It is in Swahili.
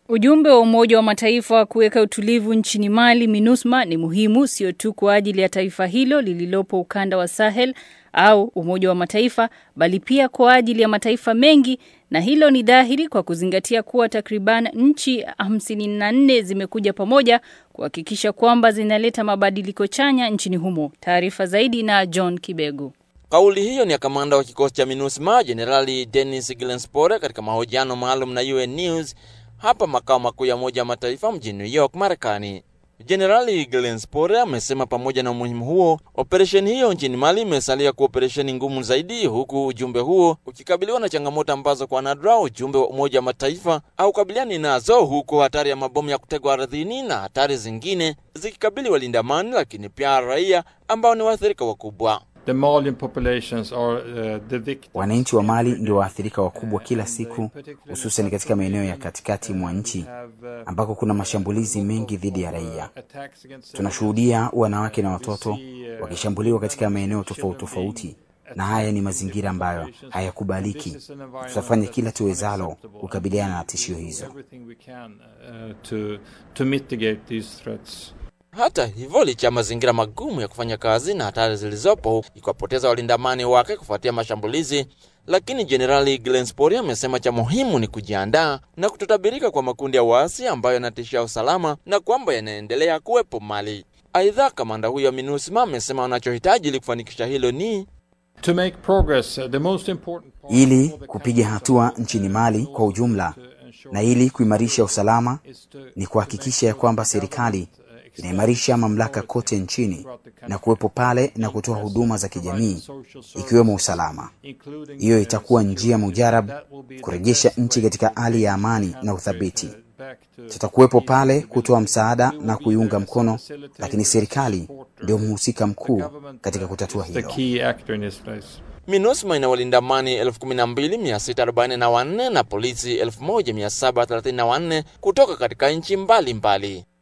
Ujumbe wa Umoja wa Mataifa wa kuweka utulivu nchini Mali, MINUSMA, ni muhimu sio tu kwa ajili ya taifa hilo lililopo ukanda wa Sahel au Umoja wa Mataifa, bali pia kwa ajili ya mataifa mengi, na hilo ni dhahiri kwa kuzingatia kuwa takriban nchi 54 zimekuja pamoja kuhakikisha kwamba zinaleta mabadiliko chanya nchini humo. Taarifa zaidi na John Kibego. Kauli hiyo ni ya kamanda wa kikosi cha MINUSMA Jenerali Denis Glenspore katika mahojiano maalum na UN News hapa makao makuu ya Umoja wa Mataifa mjini New York, Marekani. Jenerali Glenspore amesema pamoja na umuhimu huo, operesheni hiyo nchini Mali imesalia kuwa operesheni ngumu zaidi, huku ujumbe huo ukikabiliwa na changamoto ambazo kwa nadra ujumbe wa Umoja wa Mataifa haukabiliani nazo, huku hatari ya mabomu ya kutegwa ardhini na hatari zingine zikikabili walinda amani, lakini pia raia ambao ni waathirika wakubwa. The Malian populations are uh, the victims. Wananchi wa Mali ndio waathirika wakubwa kila siku, hususan katika maeneo ya katikati mwa nchi ambako kuna mashambulizi mengi dhidi ya raia. Tunashuhudia wanawake na watoto wakishambuliwa katika maeneo tofauti tofauti, na haya ni mazingira ambayo hayakubaliki. Tutafanya kila tuwezalo kukabiliana na tishio hizo. Everything we can uh, to, to mitigate these threats. Hata hivyo, licha ya mazingira magumu ya kufanya kazi na hatari zilizopo, ikiwapoteza walinda amani wake kufuatia mashambulizi, lakini Jenerali Glenspori amesema cha muhimu ni kujiandaa na kutotabirika kwa makundi ya waasi ambayo yanatishia usalama na kwamba yanaendelea kuwepo Mali. Aidha, kamanda huyo wa MINUSMA amesema wanachohitaji ili kufanikisha hilo ni To make progress, uh, the most important part Ili kupiga hatua nchini Mali kwa ujumla na ili kuimarisha usalama ni kuhakikisha ya kwamba serikali inaimarisha mamlaka kote nchini na kuwepo pale na kutoa huduma za kijamii ikiwemo usalama. including Hiyo itakuwa njia mujarab kurejesha nchi katika hali ya amani na uthabiti. back to Tutakuwepo pale kutoa msaada na kuiunga mkono, lakini serikali ndio mhusika mkuu katika kutatua the hilo. key actor in this place. MINUSMA ina walinda amani 12644 na polisi 1734 kutoka katika nchi mbalimbali.